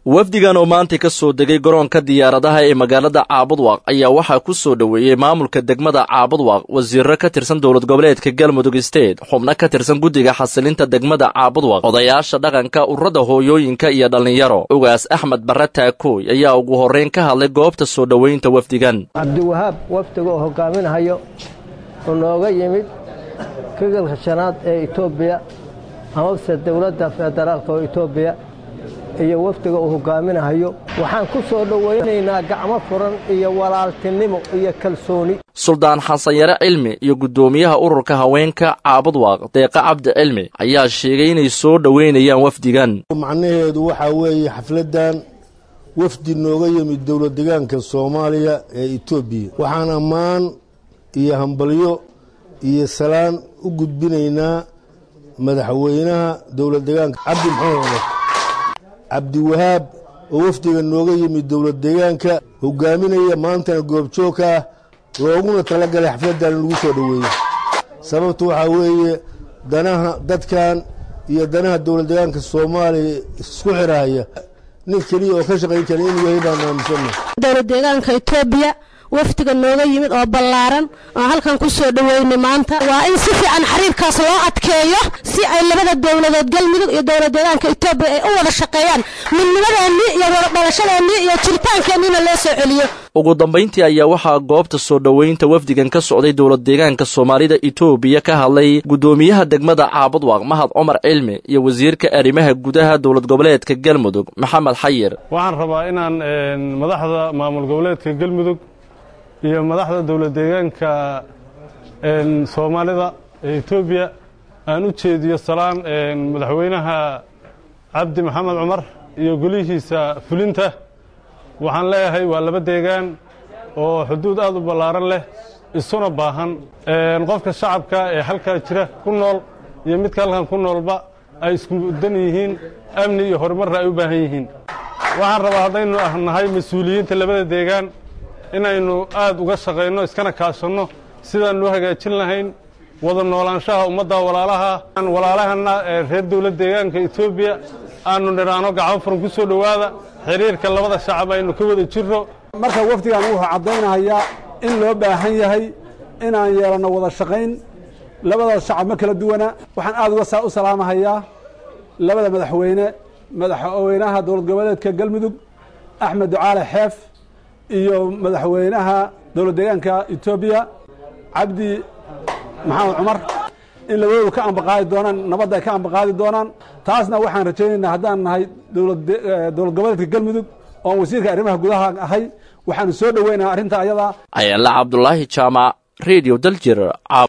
wafdigan oo maanta ka soo degay garoonka diyaaradaha ee magaalada caabudwaaq ayaa waxaa ku soo dhoweeyey maamulka degmada caabudwaaq wasiiro ka tirsan dowlad goboleedka galmudug state xubno ka tirsan guddiga xasilinta degmada caabudwaaq odayaasha dhaqanka ururada hooyooyinka iyo dhallinyaro ugaas axmed barre taakooy ayaa ugu horrayn ka hadlay goobta soo dhoweynta wafdigan cabdiwahaab wafdiga oo hogaaminahayo oo nooga yimid gobolka shanaad ee etoobiya amase dowladda federaalka oo etoobiya iyo wafdiga uu hogaaminahayo waxaan ku soo dhowaynaynaa gacmo furan iyo walaaltinimo iyo kalsooni suldaan xasan yare cilmi iyo guddoomiyaha ururka haweenka caabudwaaq deeqa cabdi cilmi ayaa sheegay inay soo dhoweynayaan wafdigan macnaheedu waxaa weeye xafladdan wafdi nooga yimid dowlad degaanka soomaaliya ee etoobiya waxaan ammaan iyo hambalyo iyo salaan u gudbinaynaa madaxweynaha dowlad degaanka cabdi maxamed cumar cabdiwahaab oo wafdiga nooga yimid dowlad deegaanka hogaaminaya maantana goobjoogka ah looguna talagalay xafladdan in lagu soo dhoweeyo sababtu waxaa weeye danaha dadkan iyo danaha dowlad deegaanka soomaaliya isku xirahaya nin keliya oo ka shaqayn kara inuu yahay baan aaminsanna dowlad deegaanka etoobiya wafdiga nooga yimid oo ballaaran oo halkan ku soo dhoweynay maanta waa in si fiican xiriirkaas loo adkeeyo si ay labada dowladood galmudug iyo dowlad deegaanka etoobiya ay u wada shaqeeyaan midnimadeennii iyo wadadhalashadeennii iyo jiritaankeennina loo soo celiyo ugu dambayntii ayaa waxaa goobta soo dhoweynta wafdigan ka socday dowlad deegaanka soomaalida etoobiya ka hadlay guddoomiyaha degmada caabudwaaq mahad cumar cilmi iyo wasiirka arrimaha gudaha dowlad goboleedka galmudug maxamed xayir waxaan rabaa inaan madaxda maamul goboleedka galmudug iyo madaxda dowlad deegaanka soomaalida ee etoobiya aan u jeediyo salaan madaxweynaha cabdi maxamed cumar iyo golihiisa fulinta waxaan leeyahay waa laba deegaan oo xuduud aad u ballaaran leh isuna baahan qofka shacabka ee halkaa jira ku nool iyo midka halkan ku noolba ay isku dan yihiin amni iyo horumarna ay u baahan yihiin waxaan rabaa haddaynu nahay mas-uuliyiinta labada deegaan inaynu aad uga shaqayno iskana kaashanno sidaannu hagaajin lahayn wada noolaanshaha ummadda walaalaha walaalahana ee reer dowlad deegaanka etoobiya aanu nidhaano gacmo furan ku soo dhowaada xiriirka labada shacab aynu ka wada jirno marka wafdigan wuxuu caddaynayaa in loo baahan yahay inaan yeelanno wada shaqayn labada shacab ma kala duwana waxaan aad uga u salaamahayaa labada madaxweyne madaxweynaha dowlad goboleedka galmudug axmed ducaale xeef iyo madaxweynaha dowlad deegaanka etoobiya cabdi maxamed cumar in labadoodu ka ambaqaadi doonaan nabadda ay ka ambaqaadi doonaan taasna waxaan rajaynaynaa haddaan nahay dowlad goboleedka galmudug oon wasiirka arrimaha gudaha ahay waxaanu soo dhoweynaa arrinta ayadaa ayaala cabdulaahi jaamac redio daljir